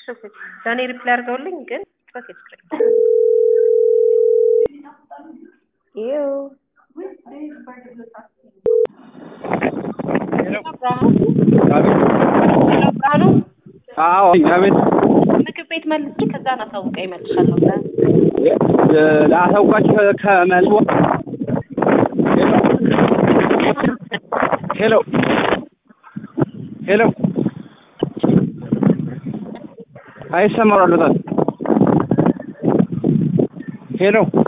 ለእኔ ሪፕላይ አድርገውልኝ ግን ኦኬ ችግር ይው ብርሃኑ አዎ አቤት ምግብ ቤት መልስ ከዛ አሳውቀኝ እመልሻለሁ ብለህ ላሳውቃችሁ ከመልስ ሄሎ ሄሎ አይሰማም በጣም ሄሎ